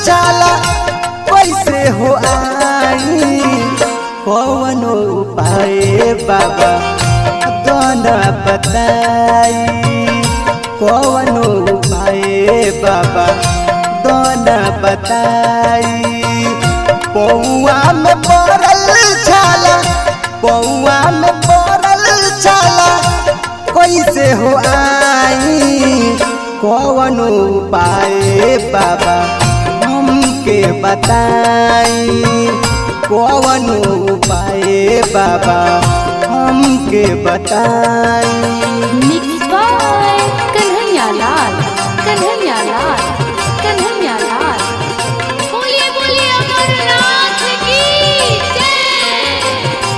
छाला कैसे हो आई कौनो उपाय बाबा दोना बताई कौनो उपाय बाबा दोना बताई पौआ में पड़ल छाला पौआ में पड़ल छाला कैसे हो आई कौन उपाय बाबा हमके बताई कौन उपाय बाबा हमके बताई मिक्स बाय कन्हैया लाल कन्हैया लाल कन्हैया लाल बोलिए बोलिए अमरनाथ की जय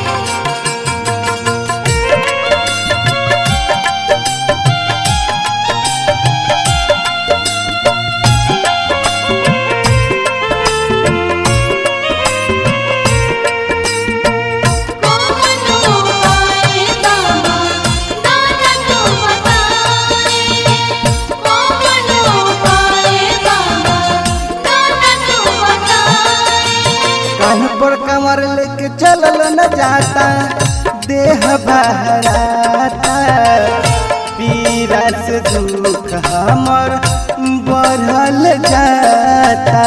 कौनो पाए बाबा दाना तो बताए कौनो पाए बाबा दाना तो बताए कान पर कमर लेके चलल न जाता देह बहराता पीरा से दुख हमर बढ़ल जाता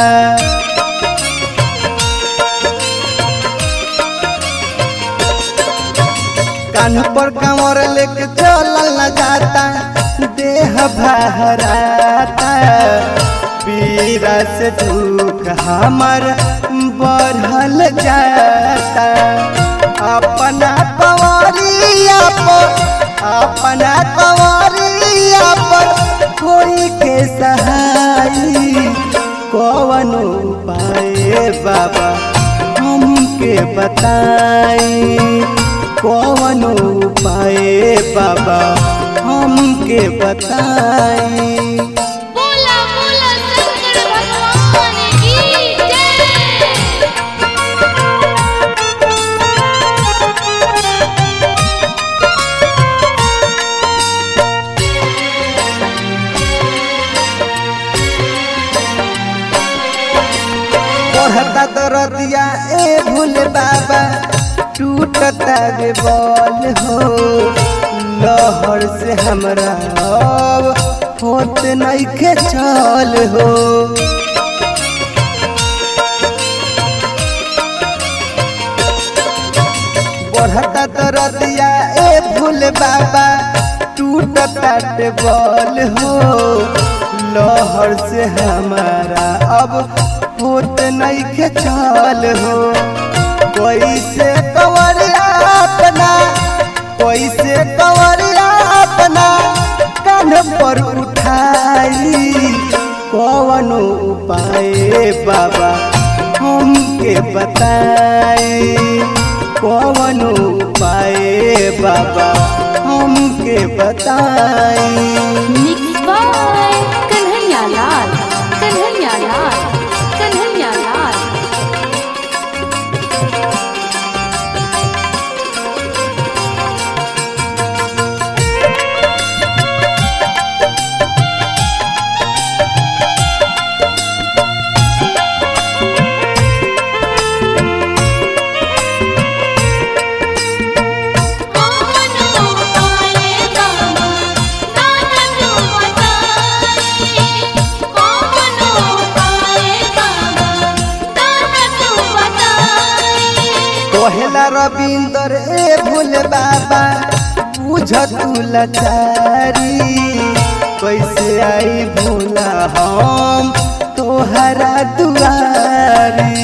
कान पर कमर लेके चलल न जाता देह बहराता पीरा से दुख हमर बढ़ल जाता अपना कंवरिया पर अपना कंवरिया पर कोई के सहाई कौन उपाय बाबा हमके बताई कौन उपाय बाबा हमके बताई बोला बोला शंकर भगवान की जय पढ़ता दरदिया ए भूल बाबा टूटता रे बॉल हो लहर से हमरा अब होत नइखे चल हो बढ़ता दरदिया ए भूल बाबा टूटता रे बॉल हो लहर से हमारा अब होत नइखे चल हो कैसे कंवरिया अपना कैसे कंवरिया अपना कान पर उठाई कौन उपाय बाबा हमके बताई कौन उपाय बाबा हमके बताई मिक्स बाय कन्हैया लाल कन्हैया लाल कन्हैया लाल कौनो पाए बाबा दाना तो बताए कौनो पाए बाबा दाना तो बताए कोहला रविंदर ए भूल बाबा बुझ तू लाचारी कैसे आई भूला हम तोहरा दुआरी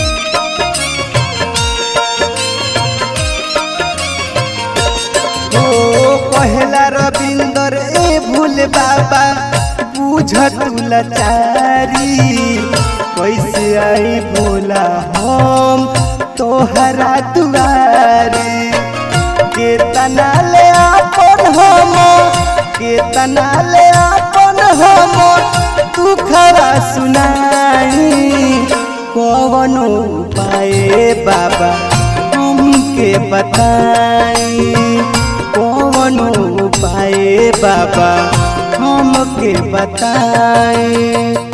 ओ कहला रविंदर ए भूल बाबा बुझ तू लाचारी कैसे आई भोला हम तोहरा दुआरी केतना ले अपन हम केतना ले अपन हम तू खरा सुनाई कौन उपाय बाबा हमके बताई कौन उपाय बाबा हमके बताई